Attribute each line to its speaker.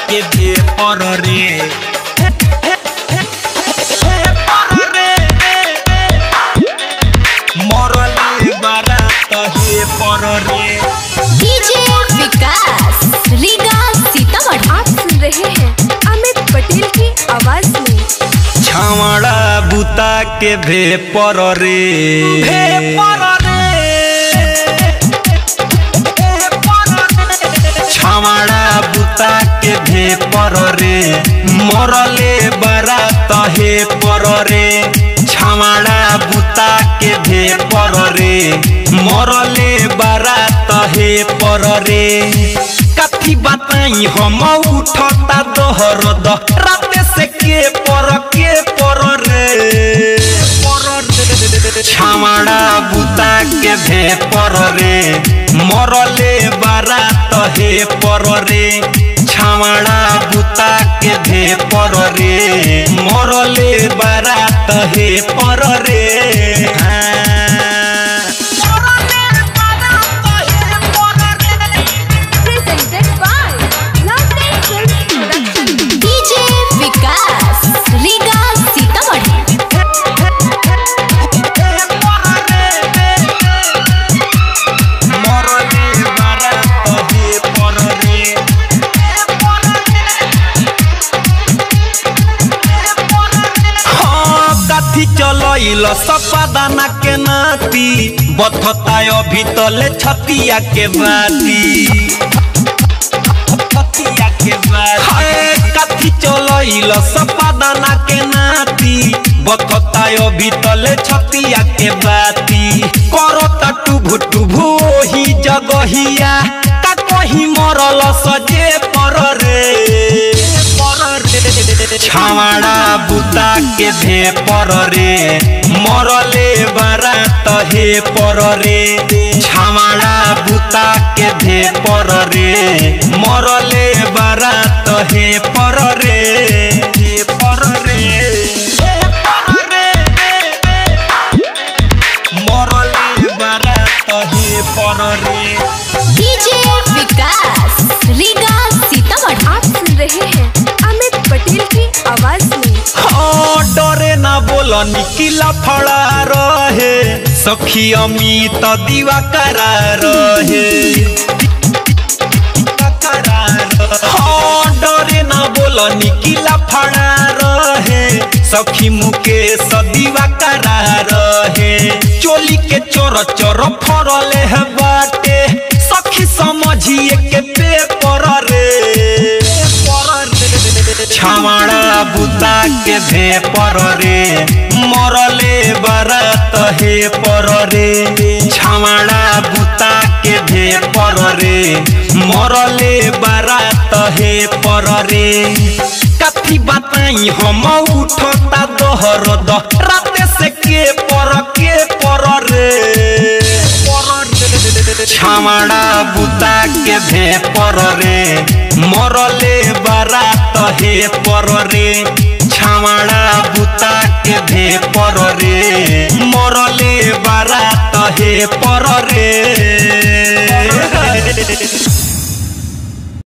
Speaker 1: के भे पर रे मरले बारात हे पर रे
Speaker 2: डीजे विकास रीगा सीतामढ़ी
Speaker 3: आप सुन रहे हैं अमित पटेल की आवाज में
Speaker 1: छावड़ा बुता के भे पर रे भे पर छावड़ा बुता के भे पर रे मरले बारात हे पर रे छावड़ा बुता के भे पर रे मरले बारात हे पर रे कथी बताई हम उठता दोहर द राते से के पर के पर रे छावड़ा बुता के भे पर रे मरले बारात हे पर रे छावड़ा बुता के भे पर रे मरले बारात हे पर रे हाँ।
Speaker 3: presented by London Films Production.
Speaker 2: DJ Vikas Riga Sitamarhi
Speaker 1: मरले बारात हे पर रे हाँ, काथी चलइल सपादाना के नाती बथताय भीतले छतिया के बाती छतिया के बाती काथी चलइल सपादाना के नाती बथताय भीतले छतिया के बाती करता टुभु टुभु ओही जगहिया का कहीं मरल सजे पर रे पर रे छावड़ा बुता के भे पर रे मरले बारात हे पर रे छावड़ा बुता के भे पर रे मरले बारात हे पर रे हे पर रे हे पर रे मरले बारात हे पर रे
Speaker 2: डीजे विकास रीगा सीतामढ़ी
Speaker 3: आप सुन रहे हैं अमित पटेल की आवाज में
Speaker 1: हाँ, डरे ना बोल निकिला फड़ा रहे सखी अमित दीवा करा रहे हाँ, डरे ना बोल निकिला फड़ा रहे सखी मुकेश दीवा करा रहे चोली के चोर चोर फरले है बाटे सखी समझिए के पेपर रे छावड़ा बुता के भे पर रे मरले बारात हे पर रे छावड़ा बुता के भे पर रे मरले बारात हे पर रे कथी बताई हम उठता दोहर द राते से के पर के पर रे छावड़ा बुता के भे पर रे मरले बारात हे पर रे छावड़ा बुता के भे पर रे मरले बारात हे पर रे